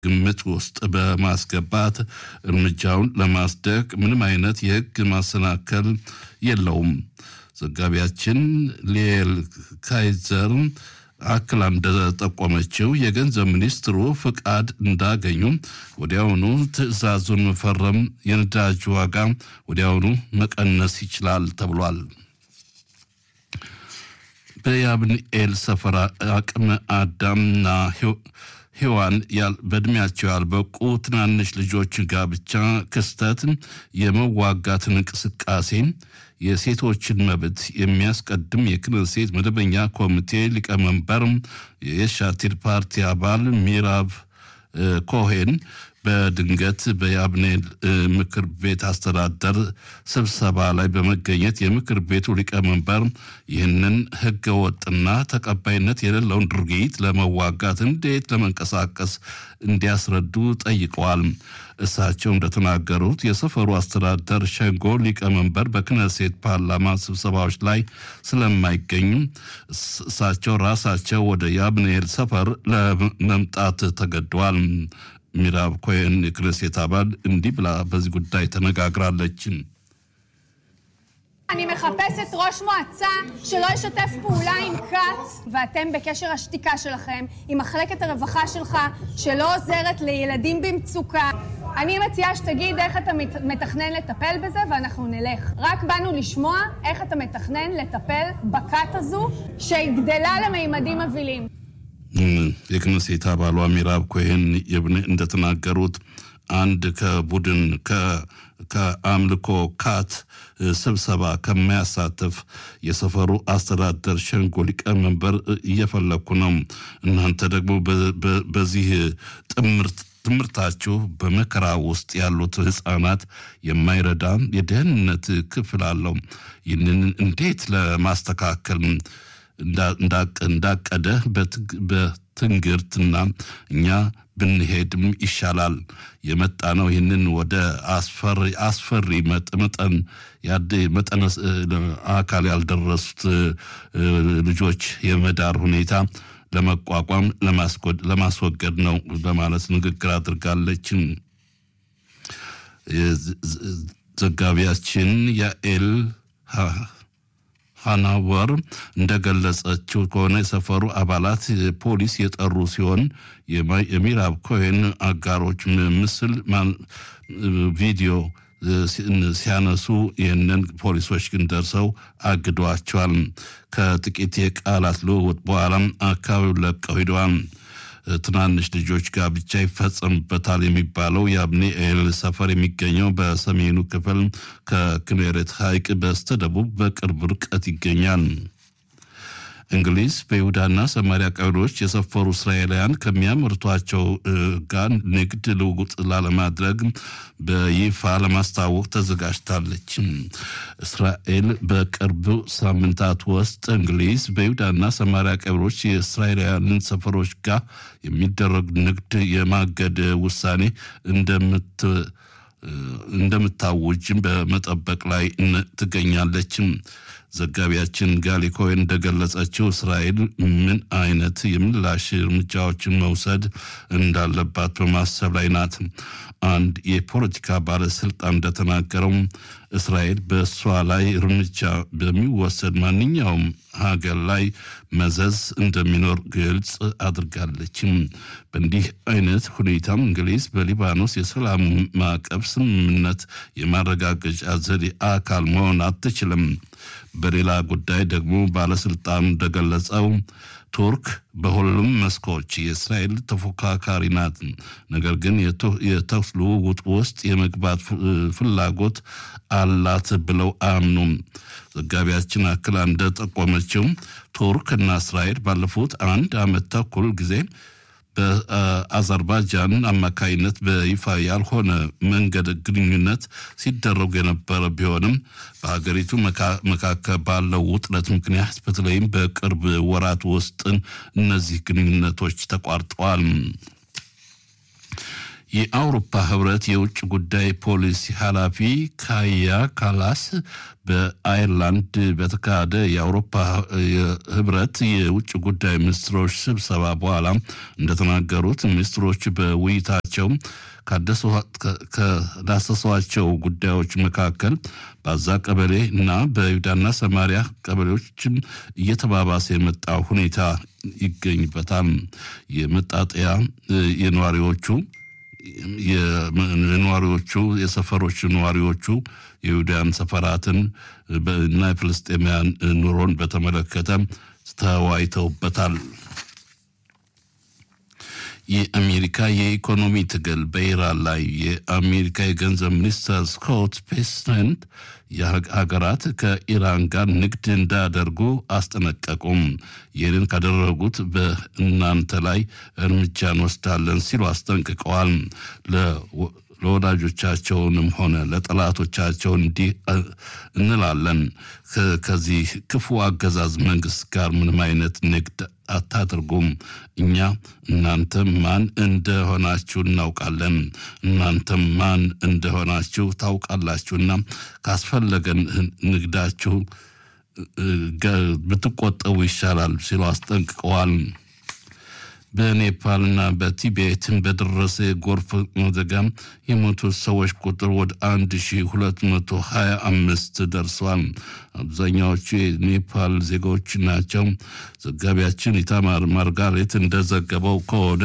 ግምት ውስጥ በማስገባት እርምጃውን ለማስደቅ ምንም አይነት የሕግ ማሰናከል የለውም። ዘጋቢያችን ሊኤል ካይዘር አክላ እንደጠቆመችው የገንዘብ ሚኒስትሩ ፍቃድ እንዳገኙ ወዲያውኑ ትዕዛዙን መፈረም የነዳጅ ዋጋ ወዲያውኑ መቀነስ ይችላል ተብሏል። በያብንኤል ሰፈራ አቅመ አዳምና ሔዋን በእድሜያቸው ያልበቁ ትናንሽ ልጆች ጋብቻ ክስተት የመዋጋትን እንቅስቃሴ የሴቶችን መብት የሚያስቀድም የክነሴት መደበኛ ኮሚቴ ሊቀመንበር የሻቲር ፓርቲ አባል ሚራብ ኮሄን በድንገት በያብኔል ምክር ቤት አስተዳደር ስብሰባ ላይ በመገኘት የምክር ቤቱ ሊቀመንበር ይህንን ሕገ ወጥና ተቀባይነት የሌለውን ድርጊት ለመዋጋት እንዴት ለመንቀሳቀስ እንዲያስረዱ ጠይቀዋል። እሳቸው እንደተናገሩት የሰፈሩ አስተዳደር ሸንጎ ሊቀመንበር በክነሴት ፓርላማ ስብሰባዎች ላይ ስለማይገኙ እሳቸው ራሳቸው ወደ ያብኔል ሰፈር ለመምጣት ተገደዋል። ሚራብ ኮሄን የክነሴት አባል እንዲህ ብላ בዚህ ጉዳይ ተነጋግራለች። אני מחפשת ראש מועצה שלא ישתף פעולה עם כת, ואתם בקשר השתיקה שלכם, עם מחלקת הרווחה שלך, שלא עוזרת לילדים במצוקה. אני מציעה שתגיד איך אתה מתכנן לטפל בזה, ואנחנו נלך. רק באנו לשמוע איך אתה מתכנן לטפל בכת הזו, שגדלה למימדים מבהילים. የክነሴት አባሏ ሚራብ ኮሄን እንደተናገሩት አንድ ከቡድን ከአምልኮ ካት ስብሰባ ከማያሳትፍ የሰፈሩ አስተዳደር ሸንጎ ሊቀመንበር እየፈለግኩ ነው። እናንተ ደግሞ በዚህ ጥምርት ትምህርታችሁ በመከራ ውስጥ ያሉት ህፃናት የማይረዳ የደህንነት ክፍል አለው። ይህንን እንዴት ለማስተካከል እንዳቀደ በትንግርትና እኛ ብንሄድም ይሻላል የመጣ ነው። ይህንን ወደ አስፈሪ መጠን መጠነ አካል ያልደረሱት ልጆች የመዳር ሁኔታ ለመቋቋም ለማስወገድ ነው በማለት ንግግር አድርጋለች። ዘጋቢያችን ያኤል ሃናወር እንደገለጸችው ከሆነ የሰፈሩ አባላት ፖሊስ የጠሩ ሲሆን የሚራብ ኮሄን አጋሮች ምስል ቪዲዮ ሲያነሱ ይህንን ፖሊሶች ግን ደርሰው አግዷቸዋል። ከጥቂት የቃላት ልውውጥ በኋላም አካባቢውን ለቀው ሂደዋል። ትናንሽ ልጆች ጋብቻ ይፈጸምበታል የሚባለው የአብኒኤል ሰፈር የሚገኘው በሰሜኑ ክፍል ከክኔሬት ሐይቅ በስተደቡብ በቅርብ ርቀት ይገኛል። እንግሊዝ በይሁዳና ሰማሪያ ቀበሌዎች የሰፈሩ እስራኤላውያን ከሚያመርቷቸው ጋር ንግድ ልውውጥ ላለማድረግ በይፋ ለማስታወቅ ተዘጋጅታለች። እስራኤል በቅርብ ሳምንታት ውስጥ እንግሊዝ በይሁዳና ሰማሪያ ቀበሌዎች የእስራኤላውያንን ሰፈሮች ጋር የሚደረግ ንግድ የማገድ ውሳኔ እንደምት እንደምታውጅም በመጠበቅ ላይ ትገኛለች። ዘጋቢያችን ጋሊ ኮይን እንደገለጸችው እስራኤል ምን አይነት የምላሽ እርምጃዎችን መውሰድ እንዳለባት በማሰብ ላይ ናት። አንድ የፖለቲካ ባለስልጣን እንደተናገረው እስራኤል በእሷ ላይ እርምጃ በሚወሰድ ማንኛውም ሀገር ላይ መዘዝ እንደሚኖር ግልጽ አድርጋለችም። በእንዲህ አይነት ሁኔታም እንግሊዝ በሊባኖስ የሰላም ማዕቀብ ስምምነት የማረጋገጫ ዘዴ አካል መሆን አትችልም። በሌላ ጉዳይ ደግሞ ባለስልጣኑ እንደገለጸው ቱርክ በሁሉም መስኮች የእስራኤል ተፎካካሪ ናት። ነገር ግን የተኩስ ልውውጥ ውስጥ የመግባት ፍላጎት አላት ብለው አያምኑም። ዘጋቢያችን አክላ እንደጠቆመችው ቱርክ እና እስራኤል ባለፉት አንድ ዓመት ተኩል ጊዜ በአዘርባይጃን አማካይነት በይፋ ያልሆነ መንገድ ግንኙነት ሲደረጉ የነበረ ቢሆንም በሀገሪቱ መካከል ባለው ውጥረት ምክንያት በተለይም በቅርብ ወራት ውስጥ እነዚህ ግንኙነቶች ተቋርጠዋል። የአውሮፓ ህብረት የውጭ ጉዳይ ፖሊሲ ኃላፊ ካያ ካላስ በአይርላንድ በተካሄደ የአውሮፓ ህብረት የውጭ ጉዳይ ሚኒስትሮች ስብሰባ በኋላ እንደተናገሩት ሚኒስትሮች በውይይታቸው ከዳሰሷቸው ጉዳዮች መካከል በአዛ ቀበሌ እና በይሁዳና ሰማሪያ ቀበሌዎችም እየተባባሰ የመጣ ሁኔታ ይገኝበታል። የመጣጠያ የነዋሪዎቹ የነዋሪዎቹ የሰፈሮች ነዋሪዎቹ የይሁዳን ሰፈራትን እና የፍልስጤማውያን ኑሮን በተመለከተ ተወያይተውበታል። የአሜሪካ የኢኮኖሚ ትግል በኢራን ላይ የአሜሪካ የገንዘብ ሚኒስትር ስኮት ቤሰንት የሀገራት ከኢራን ጋር ንግድ እንዳያደርጉ አስጠነቀቁም። ይህንን ካደረጉት በእናንተ ላይ እርምጃ እንወስዳለን ሲሉ አስጠንቅቀዋል። ለወዳጆቻቸውንም ሆነ ለጠላቶቻቸው እንዲህ እንላለን፣ ከዚህ ክፉ አገዛዝ መንግስት ጋር ምንም አይነት ንግድ አታድርጉም። እኛ እናንተም ማን እንደሆናችሁ እናውቃለን፣ እናንተም ማን እንደሆናችሁ ታውቃላችሁና ካስፈለገን ንግዳችሁ ብትቆጠቡ ይሻላል ሲሉ አስጠንቅቀዋል። በኔፓልና በቲቤትን በደረሰ የጎርፍ አደጋ የሞቱት ሰዎች ቁጥር ወደ 1225 ደርሷል። አብዛኛዎቹ የኔፓል ዜጎች ናቸው። ዘጋቢያችን ኢታማር ማርጋሬት እንደዘገበው ከሆነ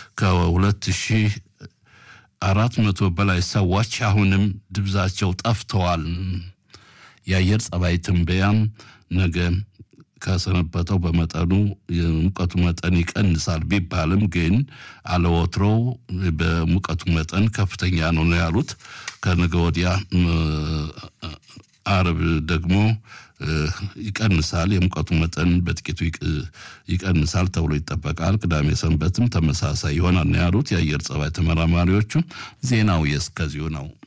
ከ2400 በላይ ሰዎች አሁንም ድብዛቸው ጠፍተዋል። የአየር ጸባይ ትንበያም ነገ ከሰነበተው በመጠኑ የሙቀቱ መጠን ይቀንሳል ቢባልም ግን አለወትሮው በሙቀቱ መጠን ከፍተኛ ነው ነው ያሉት። ከነገ ወዲያ አርብ ደግሞ ይቀንሳል፣ የሙቀቱ መጠን በጥቂቱ ይቀንሳል ተብሎ ይጠበቃል። ቅዳሜ ሰንበትም ተመሳሳይ ይሆናል ነው ያሉት የአየር ጸባይ ተመራማሪዎቹ። ዜናው የእስከዚሁ ነው።